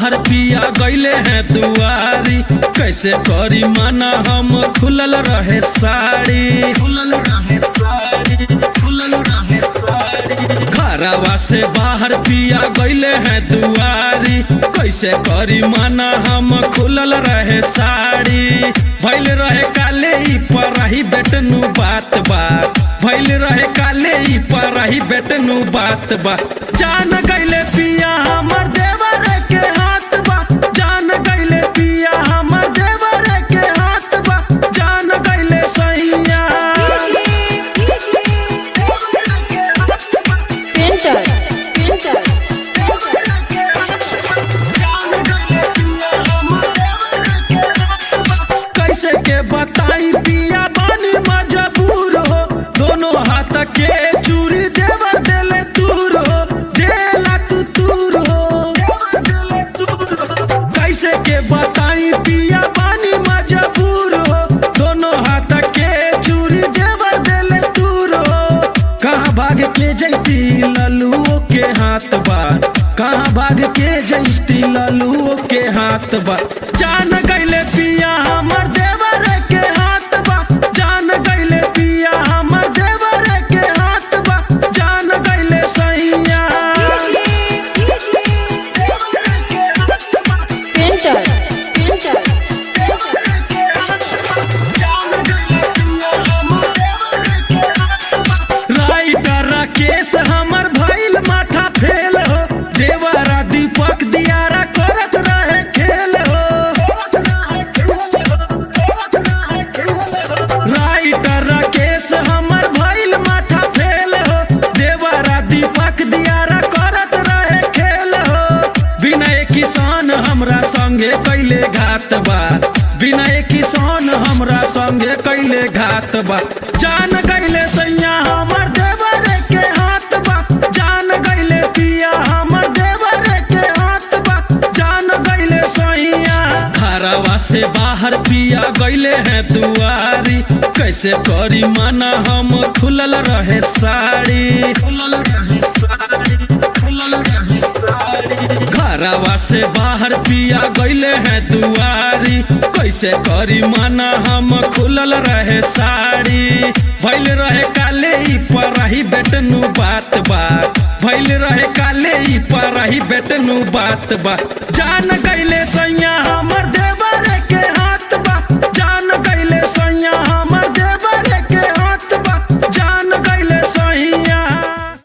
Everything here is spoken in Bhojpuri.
बाहर पिया गईले हैं दुआरी कैसे करी माना हम खुलल रहे साड़ी खुलल रहे साड़ी खुलल रहे साड़ी घरवा से बाहर पिया गईले हैं दुआरी कैसे करी माना हम खुलल रहे साड़ी भैल रहे काले ई पर रही बेटनु बात बात भैल रहे काले ई पर रही बेटनु बात बात जान गईले पिया हमर देवर के हाथ बा जान गईले पिया हमर देवर के हाथ बा जान गईले सैया Printer. Printer. कैसे के बताई पिया बानी मजबूर हो दोनों हाथ के चूरी देवर देले दूर हो देला तू दूर हो कैसे के बताई पिया बानी मजबूर हो दोनों हाथ के चूरी देवर देले दूर हो कहाँ भाग के जैती ललुओ के हाथ बा कहाँ भाग के जैती ललुओ के हाथ बा जान गईले पिया हमर देवर के हाथ बा जान गईले पिया हमर देवर के हाथ बा जान गईले सैया Printer. Printer. राइटर राकेश हमर भइल माथा फेल हो देवरा दीपक दियारा करत रहे खेल हो राइटर राकेश हमर भइल माथा फेल हो देवरा दीपक दियारा करत रहे खेल हो विनय किसान हमरा संगे कैले घात बा विनय किसान हमरा संगे कैले घात बा जान गईले सैया हमर देवर के हाथ बा जान गईले पिया हमर देवर के हाथ बा जान गईले सैया घरवा से बाहर पिया गईले हैं दुआरी कैसे करी माना हम खुलल रहे साड़ी खुलल रहे साड़ी खुलल रहे साड़ी घरवा से बाहर पिया गईले हैं दुआरी कैसे करी माना हम खुलल रहे साड़ी भैल रहे काले ई पर रही बेटनु बात बात भैल रहे काले ई पर रही बेटनु बात बात जान गईले सैया हमर दे